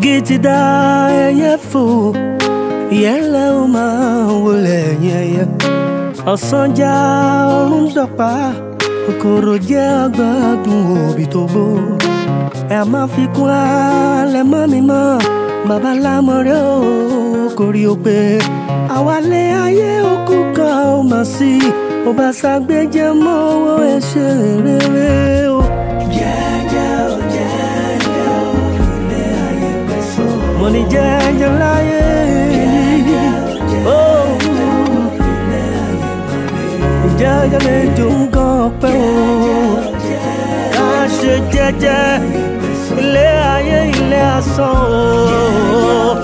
igi ti dá ẹyẹ fò ìyẹn lẹ ó máa wọlé yẹyẹ ọ̀sán já ọrùn dọ̀pá kòkòrò jẹ́ agbádùn òbí tó gbó ẹ má fi kún alẹ́ mọ́ mi mọ́ bàbá lámọ̀rẹ́ ò kórí ó pé àwálé ayé òkú kan ó mà sí ó bá ṣàgbéjẹ mọ́ owó ẹ ṣe rere o. jẹ́jẹ́ o jẹ́jẹ́ o ilé ayé pẹ̀sọ́. mo ní jẹ́jẹ́ láyé yìí. ó jẹ́jẹ́ lè dùn gan pẹ́ o. ká ṣe jẹ́jẹ́ ilé ayé ilé asán o.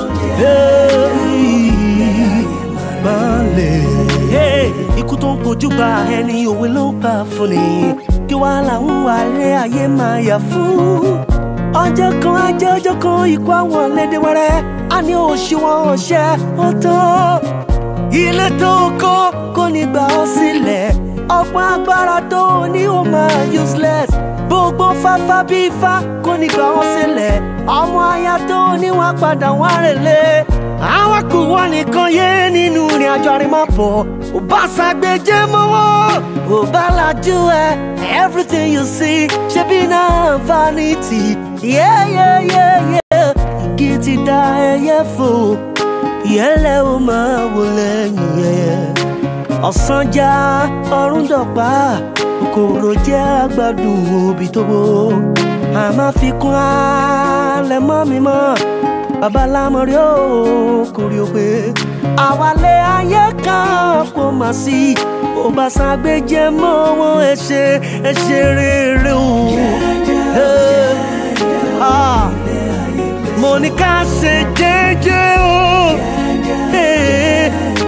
Hey, balẹ̀. Hey, ikú tó ń kojú gba ẹni òwe ló ń pa fún ni kí wàá làwọn wà lé ayé máa yà fún. ọjọ́ kan ajẹ́ ọjọ́ kan ikú àwọn lédè wẹ́rẹ́ a ní òṣùwọ̀n ọ̀ṣẹ́ ó tó. ilé tó kọ́ kò ní gbà ọ́ sílẹ̀ ọ̀pọ̀ agbára tó ní ó máa useless gbogbo fáfá bí ifá kò ní gbà ọ́ sílẹ̀ ọmọ aya tó ní wọn padà wá rèlé àwọn kò wá nìkan yé nínú ìrìn àjò àrèmábọ̀ ò bá ṣàgbéjẹ́ mọ́wọ́ ò bá lajú ẹ everything you see ṣe bí náà vanity yeah, yeah, yeah, yeah. igi ti dá ẹyẹ fò ìyẹlẹ ó máa wò lẹ́yìn ẹyẹ ọ̀sán já ọrùn dọ̀pá kòkòrò jẹ́ àgbàdùn òbí tó bó àmọ́ fi kún alẹ́ mọ́ mi mọ́ babalámọ̀rí ó kórè ó pé àwálé ayé kan kò mà sí ó bá ṣàgbéjẹ mọ́ wọn ẹ ṣe ẹ ṣe rere o. Hey, ah, mo ní ká ṣe jẹ́jẹ́ o. Hey,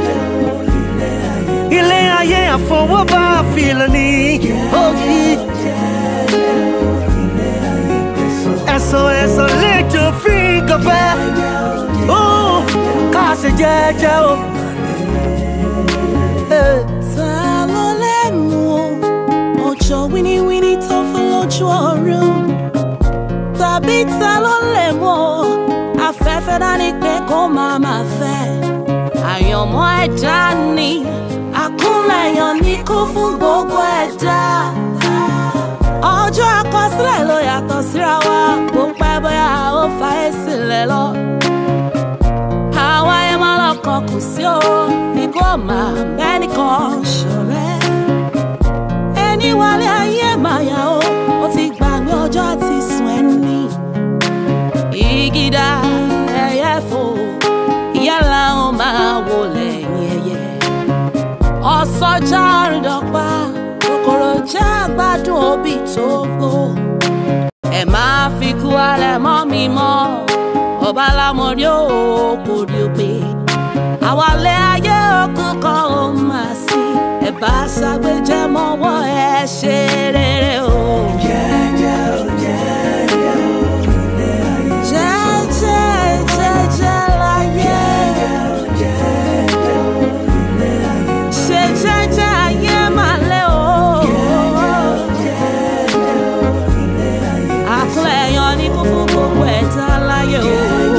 ilé ayé àfọwọ́bá àfilẹ̀ ni. ògì. ẹ̀sán ẹ̀sán lẹ́jọ́ fi gọ̀fẹ́. ó ká ṣe jẹ́jẹ́ o. Hey. Ta ló lẹ́nu o? Ọjọ́ wíníwíní tó fún lójú ọ̀run. Tàbí ta ló lè mọ̀? Afẹ́fẹ́ dání pé kó máa máa fẹ́. Àyànmọ́ ẹ̀dá ni àkúnlẹ̀yàn ní kó fún gbogbo ẹ̀dá. Ọjọ́ àkọsílẹ̀ ló yàtọ̀ síra wa. Bó pẹ́ bóyá ó fa èsì lẹ̀ lọ àwa ẹ máa lọkàn kù sí o ikú ọmọ ẹnìkan ṣọ̀rẹ́ ẹni wálé ayé máa yà ó ó ti gbàgbé ọjọ́ ti sùn ẹni ìgídà ẹyẹ fò ìyálà ó máa wò lẹ́yìn ẹyẹ ọ̀sọ́jà rìndọ̀pá kòkòrò já gbádùn òbí tó gbó ẹ máa fi kú alẹ́ mọ́ mi mọ́ ọba lámọ̀rí ó kò rí o pé àwálé ayé òkun kan ó máa sí ẹ bá ṣàgbéjẹ́ mọ́wọ́ ẹ ṣe rere o. jẹ́jẹ́ jẹ́jẹ́ láyé ṣe jẹ́jẹ́ ayé máa lé o. àkúlẹ̀yàn ní kún fún gbogbo ẹ̀dá láyé o.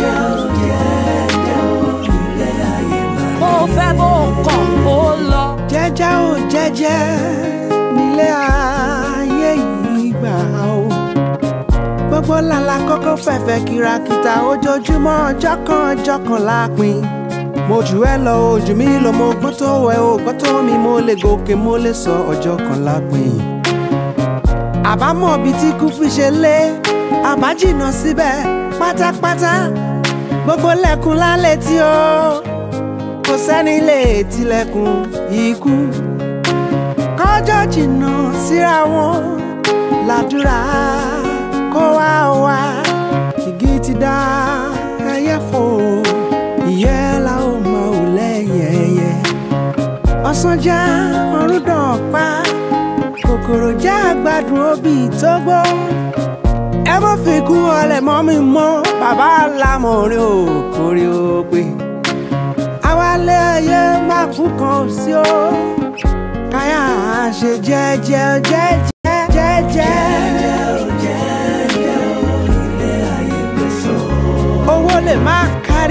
bó o fẹ́ bó o kọ̀ ó lọ. jẹ́jẹ́ ò jẹ́jẹ́ nílé ayé yìí gbà ó. gbogbo làlà kọ́kọ́ fẹ̀fẹ̀ kìràkìtà ojoojúmọ́ ọjọ́ kan ọjọ́ kan lápin. mo jù ẹ lọ ojú mi lọ mo gbọ́n tó ẹ o gbọ́n tó mi mo lè gòkè mo lè sọ ọjọ́ kan lápin. àbámọ̀ bíi tí kú fi ṣe lé àbá jìnnà síbẹ̀ pátápátá gbogbo lẹ́kùn lálẹ́ tí ó kò sẹ́ni lè tilẹ̀kùn ikú kọjọ́ jìnnà síra wọn làdúrà kó wá wá igi ti dá ẹyẹ fò ìyẹ́ la ó mọ ò lẹ́yìn ẹyẹ ọ̀sán já ọ̀run dàn pa kòkòrò já àgbàdùn òbí tó gbó ẹ má fi kú ọlẹ̀ mọ́ mi mọ́ bàbá lámọ̀rin ò kórè ó pé àwálé ayé má kú kan ò sí o káyà ṣe jẹ́jẹ́ jẹ́jẹ́ jẹ́jẹ́ owó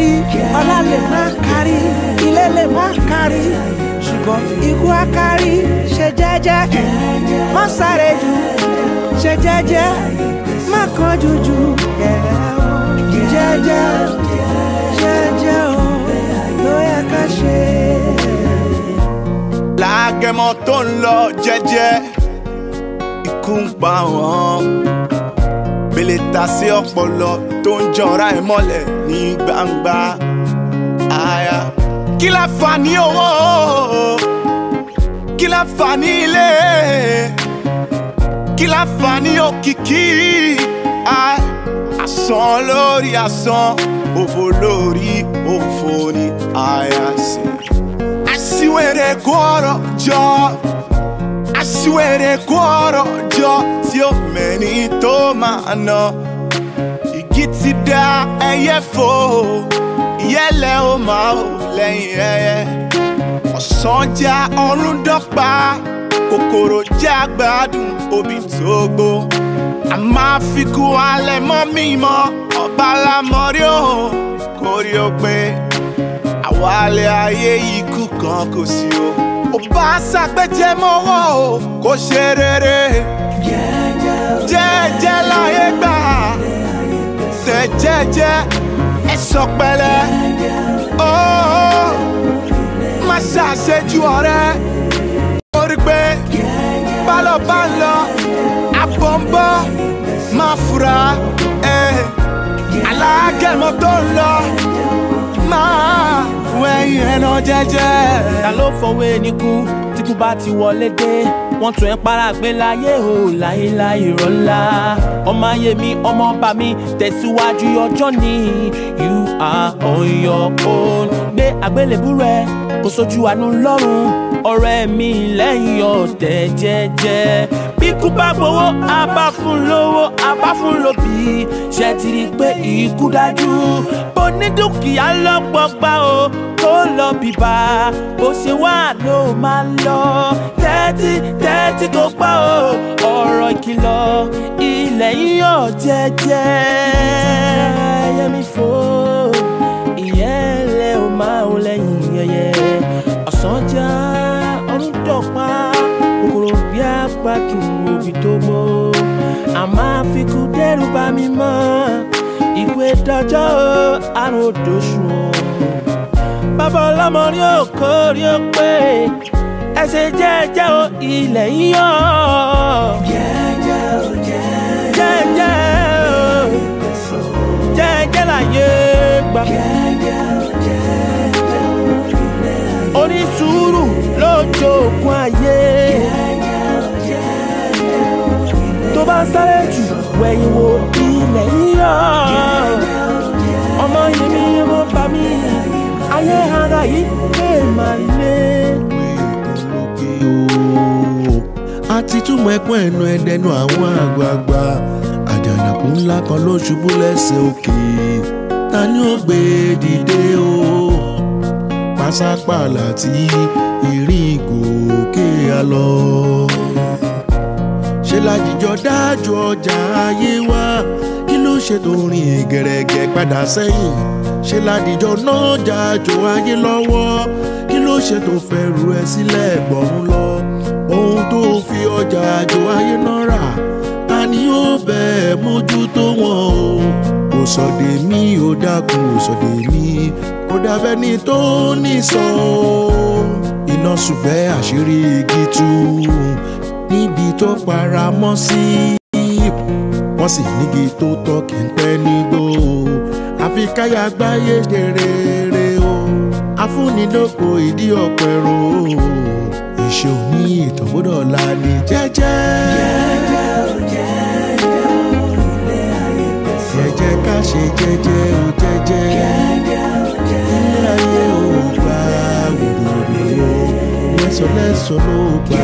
kárí ọlá lè má kárí ilé lè má kárí ṣùgbọ́n ikú á kárí ṣe jẹ́jẹ́ má sáré jù ṣe jẹ́jẹ́ má kánjú jù jẹ́jẹ́ jẹ́jẹ́ o ló yẹ ká ṣe. lágẹmọ tó ń lọ jẹ́jẹ́ ikú ń pa wọn bèlè ta sí ọpọlọ tó ń jọra ẹ mọ́lẹ̀ ní gbangba àyà kí la fà ní owó kí la fà ní ilé kí la fà ní òkìkí àì asán lórí asán òfò lórí òfò ní àyà sí aṣiwèrè kó ọ̀rọ̀ jọ aṣiwèrè kó ọ̀rọ̀ jọ tí ó mẹ́ni tó máa ná igi ti dá ẹyẹ fò ìyẹ́lẹ̀ ó máa hò lẹ́yìn ẹyẹ ọ̀sán já ọ̀run dọ́gba kòkòrò já gbádùn obì tó gbó a máa fi kú alẹ́ mọ́ mímọ́ ọba lámọ́rí ó kórí ó pé àwálé ayé ikú kan kò sí o. ò bá ṣàgbéjẹ́ mọ́wọ́ o kò ṣe rere. jẹ́jẹ́ láyé gbà tẹ̀ jẹ́jẹ́ ẹ sọ pẹ̀lẹ́. ó má ṣàṣejù ọ̀rẹ́. orí pé bálọ̀ bá ń lọ àbọ̀ ń bọ̀ máa fura. Eh. alágẹ̀mọ́ tó ń lọ máa wẹ̀yìn ẹ̀nà jẹ́jẹ́. ta ló fọwọ́ ẹni kú tí kú bá ti wọlé dé wọ́n tún ẹ̀ para gbé láyé o láéláé rọ́lá ọmọ ayé mi ọmọ ọba mi tẹ̀síwájú ọjọ́ ni you are on your own gbé àgbélébú rẹ kó sojú àánú lọ́rùn ọ̀rẹ́ mi lẹ́yìn ọ̀tẹ̀ jẹ́jẹ́ bí kú bá gbowó a bá fún lówó a bá fún lóbì ṣe ti rí i pé ikú dájú bó ní dúkìá lọ́gbọ̀gbà o kó lọ bìbà bó ṣe wà ló máa lọ tẹ́tí tẹ́tí kó pa o ọ̀rọ̀ ìkìlọ̀ ilẹ̀ yíyọ̀ jẹ́jẹ́ yẹmi fò ìyẹn lẹ ò máa ń lẹ́yìn yẹyẹ ọ̀sán já ọdún dọ̀pá kòkòrò bí apàdùn òbí tó gbó àmọ́ àfikún dẹ́rù bá mi mọ́ ìwé dọjọ́ àrùn òdòṣù bàbá ọlọ́mọ rí òkò rí ó pé ẹsẹ̀ jẹ́jẹ́ o ilẹ̀ yíyọ. jẹ́jẹ́ o jẹ́jẹ́ o jẹ́jẹ́ láyé gbà. onísùúrù lójó òkun ayé. tó bá sáré jù wẹ̀yìn wo ilẹ̀ yíyọ. ọmọ yìí mi mo bá mi ayé ara yìí lè máa lé. àti túmọ̀ ẹkún ẹnu ẹdẹnu àwọn àgbààgbà àjànàkú ńlá kan ló ṣubú lẹ́sẹ̀ òkè ta ni ó gbé e dìde o pásápàlà tí ìrìn gòkè á lọ ṣe lájíjọ dájú ọjà ayé wa kí ló ṣe tó rìn gẹ̀rẹ́gẹ̀ padà sẹ́yìn ṣe ládìjọ náà jájọ ayé lọ́wọ́ kí ló ṣe tó fẹ́ ru ẹ sílẹ̀ gbọ̀rún lọ ohun tó fi ọjà àjò ayé náà rà ta ni ó bẹ́ẹ̀ mójútó wọn o kò sọ̀dẹ̀ mi ò dákun ò sọ̀dẹ̀ mi kò dábẹ́ ni tó ní sọ iná ṣùgbẹ́ àṣírí igi tú níbi tó para mọ́ sí wọ́n sì nígi tó tọ́ kí n pẹ́ nígbó àfi káyà gbáyé ṣe rere o afúnilóko ìdí ọ̀pẹ̀rọ ìṣe òní ìtọ́gbọ́dọ̀ la ní jẹ́jẹ́. jẹ́jẹ́ ká ṣe jẹ́jẹ́ o jẹ́jẹ́ ilé ayé ò gbà wòlòlò lẹ́sọ̀lẹ́sọ̀ ló gbà.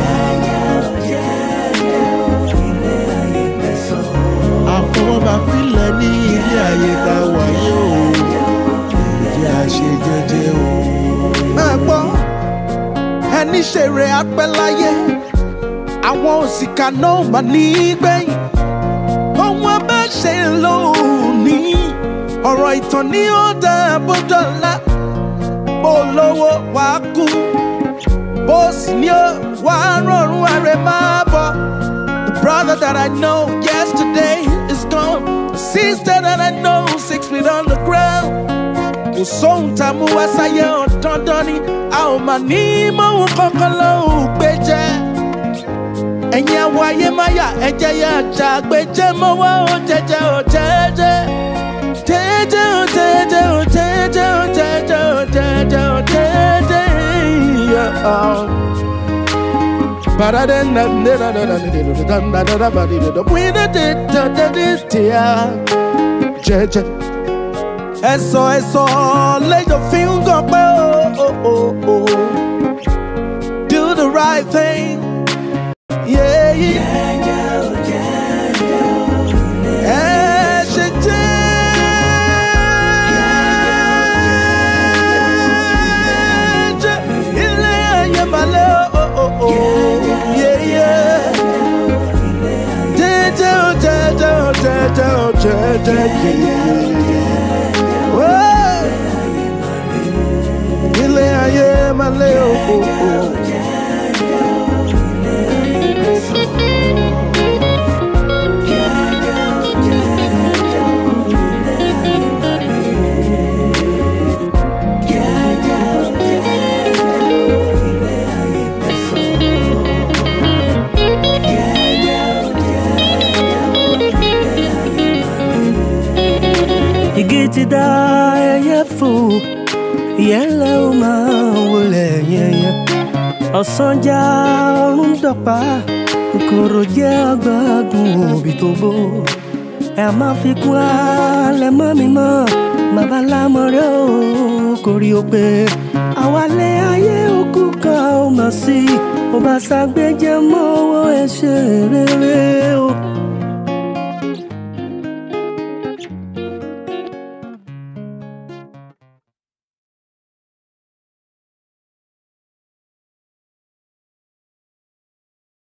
àfọwọ́bà filẹ̀ ní ilé ayé tá a wáyé o ìdí àṣe jẹ́jẹ́ o. máa gbọ́ ẹni ṣeré apẹ́ láyé àwọn òṣìkà náà mà ní gbẹ̀yìn ohun abẹ́ ṣe lónìí ọ̀rọ̀ ìtàn ní ó dá bódọ́lá bó lówó wàá kú bó sì ní ó wàá rọrùn ààrẹ máa bọ̀. The brother that I know yesterday is gone. The sister that I know six feet on the ground. Kò sóhun tá a mú wá sáyé ọ̀dandan ni a ò mà ní mọ̀hún kankan lọ́hùn gbé jẹ́. Ẹ̀yin àwọ̀ ayé máa yà ẹ̀jẹ̀ yà jà gbé jẹ́ mọ́wọ́ ó jẹjẹ ó jẹjẹ. Jẹjẹ ó jẹjẹ ó jẹjẹ ó jẹjẹ ó jẹjẹ ó jẹjẹ. Yeah. Jẹjẹ. Ẹ̀sọ̀ ẹ̀sọ̀ lẹ́jọ́ fi ń gàn pé o. Do the right thing. Yeah, yeah. Ẹ ṣe jẹ́jẹ́. Ilé ayé balẹ̀ o. Yeah, yeah. Jẹ́jẹ́ o, jẹ́jẹ́ o, jẹ́jẹ́ o, jẹ́jẹ́ yeah. Oh. Ilé ayé balẹ̀ o. igi ti dá ẹyẹ fò ìyẹ́lẹ̀ ó máa wọlé yẹyẹ ọ̀sán já ọrùn dọ̀pá kòkòrò jẹ́ agbádùn òbí tó bó ẹ má fi kún alẹ́ mọ́ mi mọ́ bàbá lámọ̀rẹ́ ò kórí o pé àwálé ayé òkú kan ó mà sí ó bá ṣàgbéjẹ́ mọ́wọ́ ẹ ṣe rere o